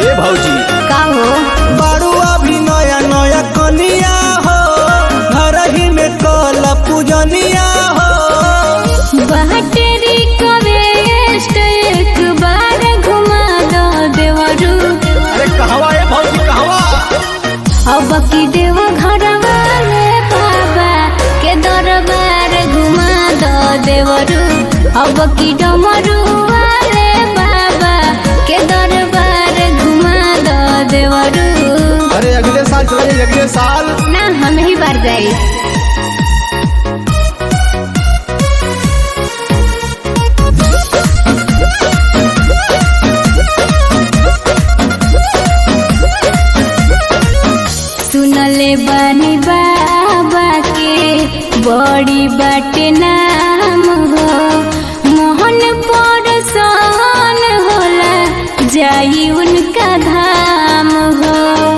ए भौजी का हो बारू अभी नया नया कनिया हो घर ही में कल पूजनिया हो बहटेरी कवेस्ट एक बार घुमा दो देवरू अरे कहवा ए भौजी कहवा अब की देव घर वाले बाबा के दरबार घुमा दो देवरू अब की डमरू वाले बाबा के दरबार घुमा दो देवरू अरे अगले साल चला जाइए अगले साल ना हम ही बार जाई सुनले बानी बाबा के बड़ी बाटे नाम हो मोहन पर सन होला जाई उनका धाम हो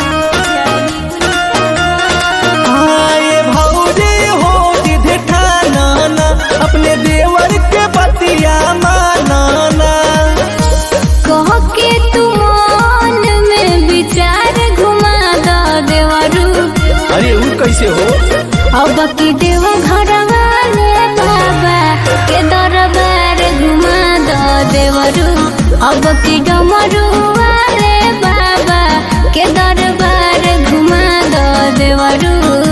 आए भौजी हो जिधे ठाना अपने देवर के बतिया मानाना कह के तू मन में विचार घुमा दो देवरू अरे ऊ कैसे हो अब की देव घर वाले बाबा के दरबार घुमा दो देवरू अब की डमरू वाले बाबा के दरबार घुमा दो देवरू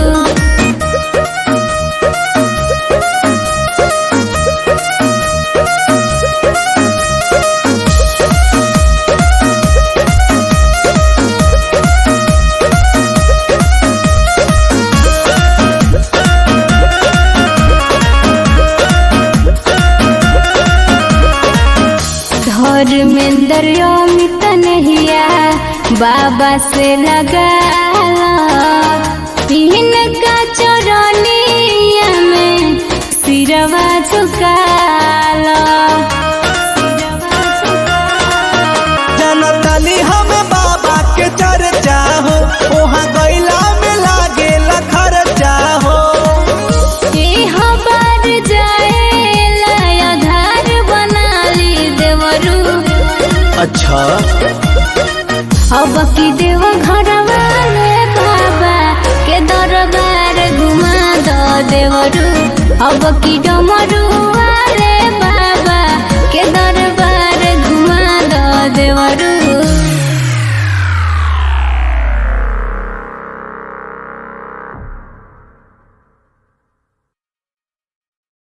धर्मेंद्र अमित नहिया बाबा से लगा तीन का चरनिया में सिरवा झुका जनतली हम बाबा के चर्चा हो वहाँ गैला में लागे खर्चा हो बार जाए आधार बना ली देवरू अच्छा अब की देव घर वाले बाबा के दरबार घुमा दो देवरू अब की डमरू